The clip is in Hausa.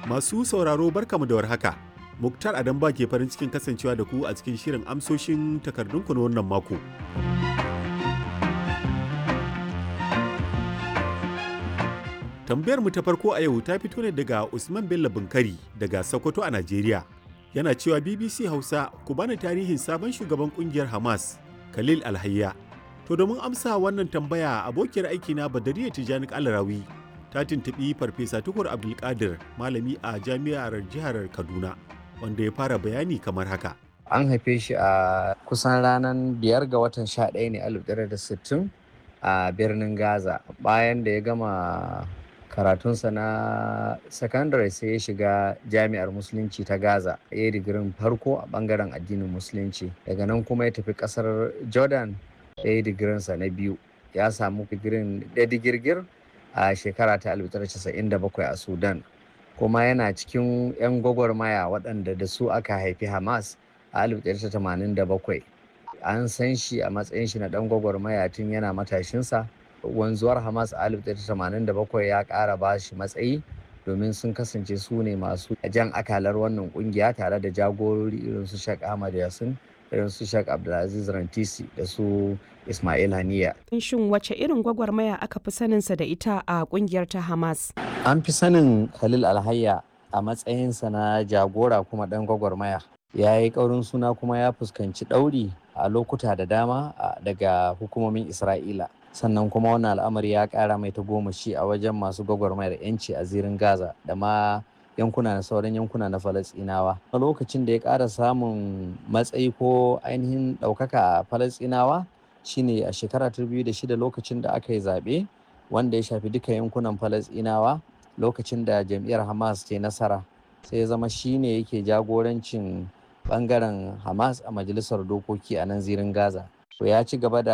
Masu sauraro barkamu da warhaka. Muktar Adamba ke farin cikin kasancewa da ku a cikin shirin amsoshin takardunku na wannan mako. Tambayar mu ta farko a yau ta fito ne daga Usman Bello Bunkari daga Sokoto a Najeriya. Yana cewa BBC Hausa ku bani tarihin sabon shugaban kungiyar Hamas, Khalil Alhayya. To domin amsa wannan tambaya abokiyar aikina Badariya Tijani Alarawi ta tuntuɓi Farfesa Tukur Abdulkadir malami a jami'ar jihar Kaduna wanda ya fara bayani kamar haka. An haife shi a kusan ranar biyar ga watan sha ɗaya ne alif da sittin a birnin Gaza bayan da ya gama karatunsa na sakandare sai ya shiga jami'ar musulunci ta gaza ya yi digirin farko a bangaren addinin musulunci daga nan kuma ya tafi kasar jordan ya yi digirinsa na biyu ya samu digirin da digirgir a shekara ta 1997 a sudan kuma yana cikin 'yan gwagwarmaya waɗanda da su aka haifi hamas a 1987 an san shi a matsayin shi na ɗan gwagwarmaya tun yana matashinsa wanzuwar hamas a 1987 ya kara ba shi matsayi domin sun kasance su ne masu jan akalar wannan kungiya tare da jagorori irin su shek ahmad yasin irin su shek abdulaziz rantisi da su ismail haniya shin wace irin gwagwarmaya aka fi saninsa da ita a kungiyar ta hamas an fi sanin khalil alhayya a matsayinsa na jagora kuma dan gwagwarmaya ya yi ƙaurin suna kuma ya fuskanci ɗauri a lokuta da dama daga hukumomin isra'ila sannan kuma wannan al'amari ya kara mai ta goma shi a wajen masu gwagwarmayar yanci a zirin gaza da ma yankuna na sauran yankuna na falasinawa a lokacin da ya kara samun matsayi ko ainihin ɗaukaka a falasinawa shine a shekara ta biyu da shida lokacin da aka yi zaɓe wanda ya shafi duka yankunan falasinawa lokacin da jam'iyyar hamas ke nasara sai ya zama shine yake jagorancin bangaren hamas a majalisar dokoki a nan zirin gaza to ya ci gaba da